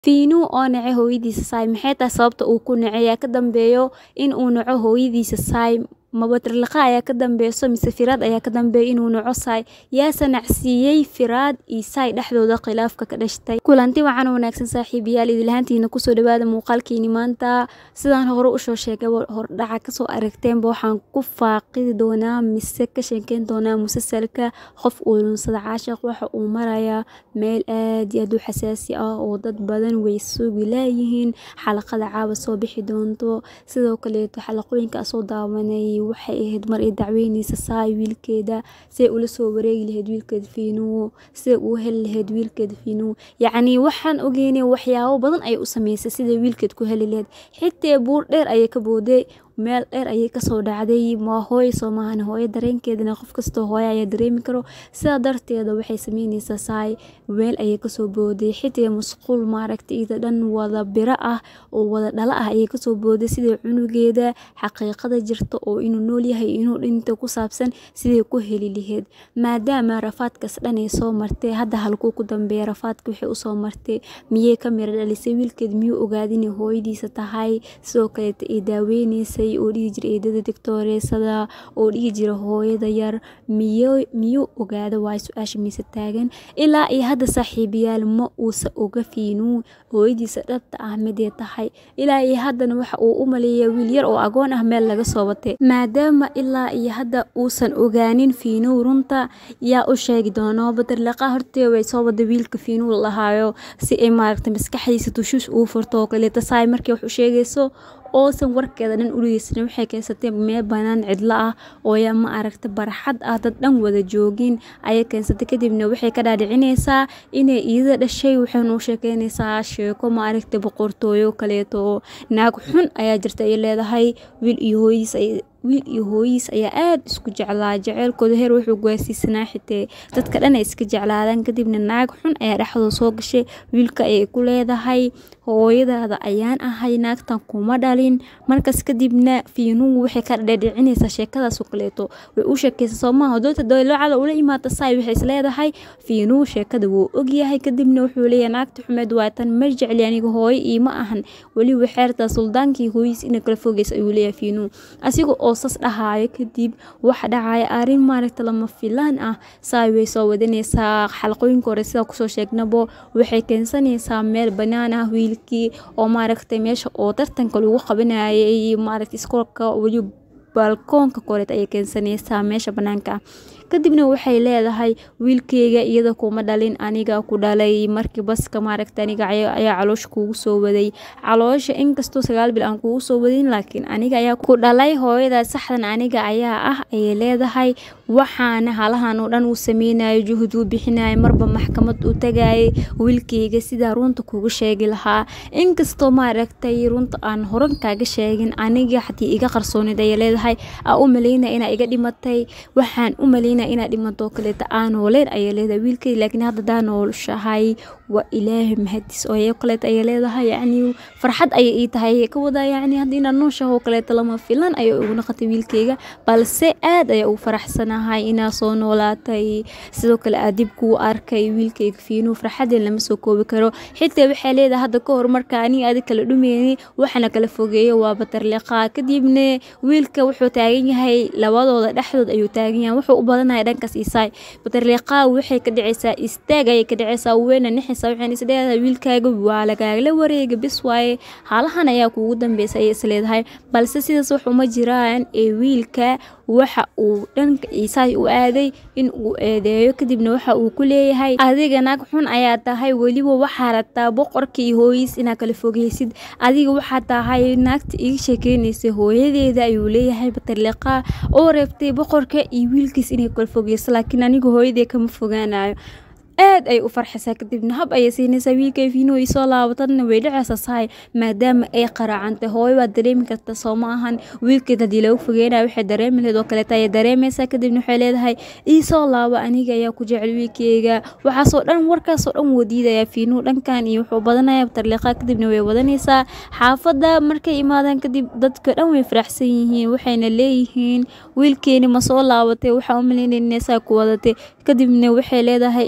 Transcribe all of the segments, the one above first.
Fiinu oo nece hooyadiisa Sai maxay tahay sababta uu ku nece yaa ka dambeeyo in uu naco hooyadiisa Sai ma batarliqa ayaa ka dambeyso mise Firaad ayaa ka dambeeyo inuu naco Sai yaase nacsiiyey Firaad iyo Sai dhexdooda khilaafka ka dhashtay kulanti wacan oo wanaagsan saaxiibayaal idil ahaantiina kusoo dhawaada muuqaalkiini maanta sidaan hore usoo sheegay hordhaca kasoo aragteenba waxaan ku faaqidi doonaa mise ka sheekeyn doonaa musalsalka qof uu lunsada caashiq waxa uu marayaa meel aad iyo aad u xasaasi ah oo dad badan way sugi laayihiin xalaqada caawa soo bixi doonto sidoo kaleeto xalaqooyinka soo daawanay waxay ahayd mar ay dacweyneysa Sai wiilkeeda say ula soo wareegi lahayd wiilkeeda Fiinu say uu heli lahayd wiilkeeda Fiinu yacni waxaan ogeynay waxyaabo badan ay u sameysay sida wiilkeed ku heli lahayd xitaa buur dheer ayay ka booday meel dheer ayay kasoo dhacday ma hooyo soo maahan hooyo dareenkeedana qof kastoo hooyo ayaa dareemi karo sidaa darteeda waxay sameyneysaa Sai meel ayay kasoo booday xitaa musquul maaragtay iyada dhan wada biro ah oo wada dhala ah ayay kasoo booday sidii cunugeeda xaqiiqada jirta oo inuu nool yahay inuu dhinto ku saabsan sidii ku heli lahayd maadaama rafaadkaas dhan ay soo martay hadda halkuu ku dambeeya rafaadka waxay usoo martay miyay ka mira dhalisay wiilkeed miyuu ogaaday inay hooyadiisa tahay sidoo kaleeta ay daaweyneysa oo dhihi jira eedada digtooreysada oo dhihi jira hooyada yar miyo miyuu ogaado waay su-aasha mise taagan ilaa iyo hadda saaxiibayaal ma uusa oga fiinuu hooyadiisa dhabta ah midee tahay ilaa iyo haddana waxa uu u maleeya wiil yar oo agoon ah meel laga soo watay maadaama ilaa iyo hadda uusan ogaanin fiinuu runta yaa u sheegi doono badarlaqa hortee way soo wada wiilka fiinuu lahaayo si ay maaragtay maskaxdiisa tushuus uu furto oo kaleeta saay markay wax u sheegayso oosan warkeeda dhan uligeysanin waxay keensatay meel banaan cidlo ah oo yaa ma aragta barxad ah dad dhan wada joogin ayay keensatay kadibna waxay ka dhaadhicineysaa inay iyada dhashay waxayna u sheekeyneysaa sheeko ma aragta boqortooyo kaleeto naag xun ayaa jirta ay leedahay wiil iyo hooyadiis ay wiil iyo hooyiis ayaa aada isku jeclaa jaceylkooda heer wuxuu gaarsiisanaa xitee dadka dhan ay iska jeclaadaan kadibna naag xun ayaa dhexdooda soo gashay wiilka ayay ku leedahay hooyadaada ayaan ahay naagtan kuma dhalin markaas kadibna fiinuhu waxay ka dhadhicinaysaa sheekadaasoo kaleeto way u sheekeysa soomaha doonta daloocada ula imaata saay waxay is leedahay fiinuhu sheekada wuu ogyahay kadibna wuxuu leeyahay naagta xumeed waa tan ma jecli aniga hooyo iima ahan weliba xeertaa suldaankii hooyiis ina kala fogeysa ayuu leeyahay fiinuhu asiga oo sas dhahaayo kadib waxa dhacaya arrin maaragta lama filaan ah saay way soo wadaneysaa xalaqooyinka hore sidaa kusoo sheegnabo waxay keensanaysaa meel banaan ah wiilkii oo maaragtay meesha oo tartanka lagu qabanayay maaragta iskoolka weli balkoonka koreed ayay keensanaysaa meesha banaanka ah kadibna waxay leedahay wiilkeyga iyada kuma dhalin aniga ku dhalay markii baska maaragta aniga ayaa caloosha kuugu soo waday caloosha inkastoo sagaal bil aan kuugu soo wadin laakiin aniga ayaa ku dhalay hooyada saxdan aniga ayaa ah ayay leedahay waxaana halahan oo dhan uu sameynayo juhud uu bixinayo marba maxkamad u tagayay wiilkeyga sidaa runta kugu sheegi lahaa inkastoo maaragtay runta aan horan kaaga sheegin aniga haddii iga qarsoonid ayay leedahay aa u maleynaya inaa iga dhimatay waxaan u maleynaya inaad dhimato kaleeta aan nooleen ayay leedahay wiilkey laakiin hadda daa noolshahay waa ilaahay mahadis oo iyo kaleeta ayay leedahay yacni farxad ayay ii tahay ayay ka wadaa yacni hadda inaad nooshaho kaleeta lama filan ayay ugu noqotay wiilkeyga balse aad ayaa ugu faraxsanahay inaad soo noolaatay sidoo kale aad dib kuu arkay wiilkeyga fiinuu farxadeen lama soo koobi karo xitaa waxay leedahay hadda ka hor marka aniga adig kala dhumeyni waxana kala fogeeyo waa batarliqaa kadibna wiilka wuxuu taagan yahay labadooda dhexdood ayuu taagan yahay wuxuu u badanaya dhankaas isaay batarliqaa waxay ka dhicaysaa istaag ayay ka dhicaysaa weyna nixaysaa waxayna is leedahay wiilkaaga waa lagaagla wareega bis waaye haalahan ayaa kuugu dambeysa ayay is leedahay balse sidaas wax uma jiraan ee wiilka waxa uu dhanka isaay u aaday in uu eedeeyo kadibna waxa uu ku leeyahay adiga naag xun ayaa tahay weliba waxaa rabtaa boqorka iyo hooyiis inaad kala fogeysid adiga waxaa tahay naagta iga sheekeyneysay hooyadeeda ayuu leeyahay batarliqaa oo reebtay boqorka iyo wiilkiis inay kala fogeyso laakiin aniga hooyadee kama fogaanayo aad ay u farxaysaa kadibna hab ayay siinaysaa wiilkay fiinuu ii soo laabatadna way dhacaysaa sahay maadaama ay qaraacantay hooyo waad dareemi karta soo ma ahan wiilkeed haddii lagu fogeynaya waxay dareemi lahayd oo kaleeta ayay dareemaysaa kadibna waxay leedahay ii soo laabo aniga ayaa ku jecel wiilkeyga waxaasoo dhan warkaasoo dhan wuu diidayaa fiinuu dhankan iyo wuxuu badanaya tarliiqa kadibna way wadanaysaa xaafadda markay imaadaan kadib dadka dhan way faraxsan yihiin waxayna leeyihiin wiilkeeni ma soo laabatay waxaa u malaynayna saa ku wadatay kadibna waxay leedahay eedadii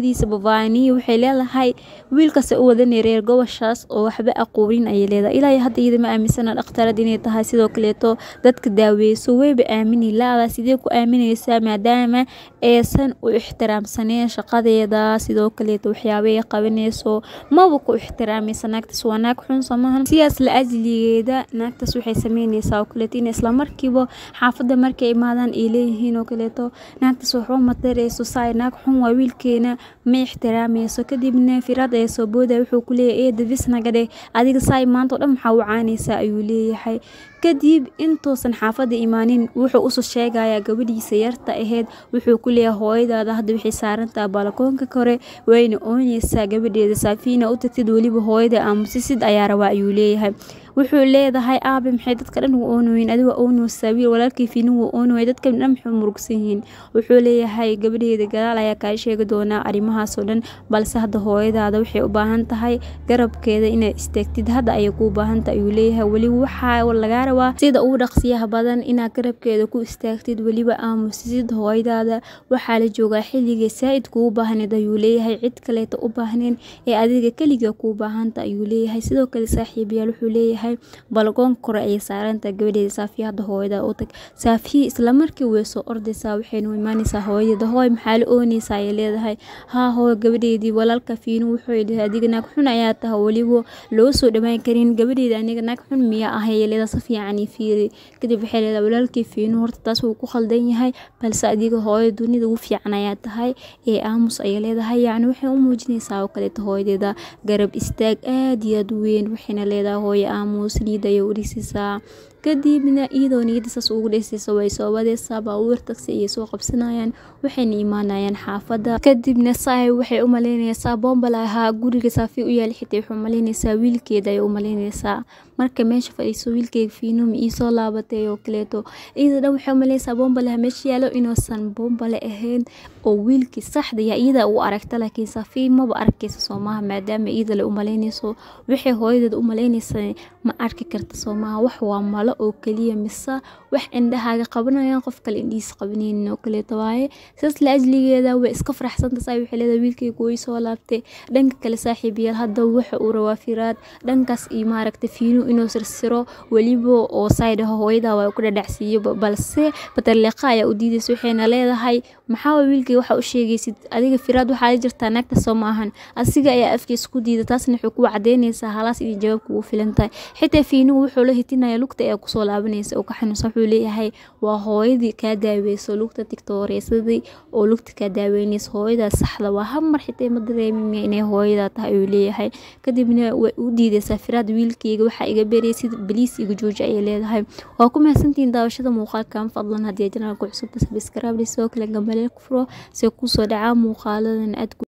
hooyadiisa bavaaniya waxay leedahay wiilkaas u wadanay reer goboshaas oo waxba aqoonin ayay leedahay ilaa hadda iyada ma aaminsana dhakhtarad inay tahay sidoo kaleeto dadka daaweyso wayba aamini la-da sidee ku aamineysaa maadaama aysan u ixtiraamsaneen shaqadeeda sidoo kaleeto waxyaabay qabaneyso maba ku ixtiraamaysa naagtaas waa naag xun samahan sidaas la ajligeeda naagtaas waxay sameyneysaa oo kaleeto in islamarkiiba xaafadda markay imaadaan ay leeyihiin oo kaleeto naagtaas waxba matareyso saay naag xun waa wiilkeena ma ixtiraamayso kadibna firaad ayaa soo booda wuxuu ku leeyahay eeda bisnagadhe adiga saay maanta oo dhan maxaa u caanaysaa ayuu leeyahay kadib intuusan xaafadda imaanin wuxuu usoo sheegayaa gabadhiisa yarta aheyd wuxuu ku leeyahay hooyadaada hadda waxay saarantaha balakoonka kore wayna ooneysaa gabadheeda saafiina u tagtid weliba hooyada aamusisid ayaa rabaa ayuu leeyahay wuxuu leedahay aabe maxay dadka dhan u oonoyin adiga oonoosaa wiil walaalkii fiinin wuu oonooya dadka dhan maxay murugsan yihiin wuxuu leeyahay gabadheeda gadaal ayaa kaa sheegi doonaa arrimahaasoo dhan balse hadda hooyadaada waxay u baahan tahay garabkeeda inaad istaagtid hadda ayay kuu baahantahay ayuu leeyahay weliba waxaa lagaa rabaa sida ugu dhaqsiyaha badan inaad garabkeeda ku istaagtid weliba aamusisid hooyadaada waxaa la joogaa xilligay saa-id kugu baahneed ayuu leeyahay cid kaleeta u baahneen ee adiga keliga kuu baahanta ayuu leeyahay sidoo kale saaxiibayaal wuxuu leeyahay balgoon kore ayay saarantaha gabadheeda saafiya hadda hooyada u tag saafiya islamarkii way soo ordaysaa waxaynu imaanaysaa hooyadeeda hooy maxaa la ooneysaa ayay leedahay haa hooy gabadheedii walaalka fiinu wuxuu leeyahay adiga naag xun ayaa taha weliba loo soo dhawaan karin gabadheeda aniga naag xun miyaa ah ayay leedahay si fiican ii fiiri kadib waxay leedahay walaalkii fiinu horta taas wuu ku khaldan yahay balse adiga hooyo dunida ugu fiican ayaa tahay ee aamus ayay leedahay yacni waxay u muujinaysaa oo kaleeto hooyadeeda garab istaag aad iyo aad u weyn waxayna leedahay hooyo aamus niida ayay u dhisisaa kadibna iyadoo niyadda saas ugu dheysaysa way soo wadeysaa baabuur tagsi ayay soo qabsanayaan waxayna imaanayaan xaafadda kadibna saay waxay u malaynaysaa boombal ahaa guriga saafi u yaal xitaa waxay u malaynaysaa wiilkeeda ayay u malaynaysaa marka meesha fadhiiso wiilkeyga fiinum iisoo laabatay oo kaleeto iyada dhan waxay u malaynaysaa boombalaha meesha yaalo inuusan boombale ahayn oo wiilkii saxda ya iyada u aragta laakiin saafi maba arkaysa soomaha maadaama iyada le u malaynayso waxay hooyadeed u malaynaysa ma arki karta soomaha wax waa malo oo keliya mise wax indhahaaga qabanayaan qof kale indhihiis qabanaynin oo kaleeto waaye sidaas la ajligeeda way iska faraxsanta saa waxay leedahay wiilkayga way soo laabtay dhanka kale saaxiibayaal hadda waxa uu rabaa firaad dhankaas iyo maaragta fiinu inuu sirsiro weliba oo saydhaho hooyada waa ku dhadhacsiiyo balse batarleeqa ayaa u diidaysa waxayna leedahay maxaa waa wiilkay waxa u sheegaysid adiga firaad waxaa la jirtaa naagta soo maahan asiga ayaa afkiisa ku diida taasna waxay ku cadeynaysaa halaas iyo jawaabka ugu filan tahay xitaa fiinuhu wuxuu la hitinaya lugta ee kusoo laabanaysa oo ka xanuunsan wuxuu leeyahay waa hooyadii kaa daaweyso lugta tigtooreysadii oo lugta kaa daaweynaysa hooyadaa saxda waa hal mar xitaa ma dareemina inay hooyadaa tahay ayuu leeyahay kadibna way u diidaysaa firaad wiilkeyga waxaa iga beraysid baliis iga jooji ayay leedahay waa ku mahadsantihiin daawashada muuqaalkan fadlan haddii janaalku cusubta sabiskarabli sidoo kale gambaleel ku furo see kusoo dhacaa muuqaaladan aad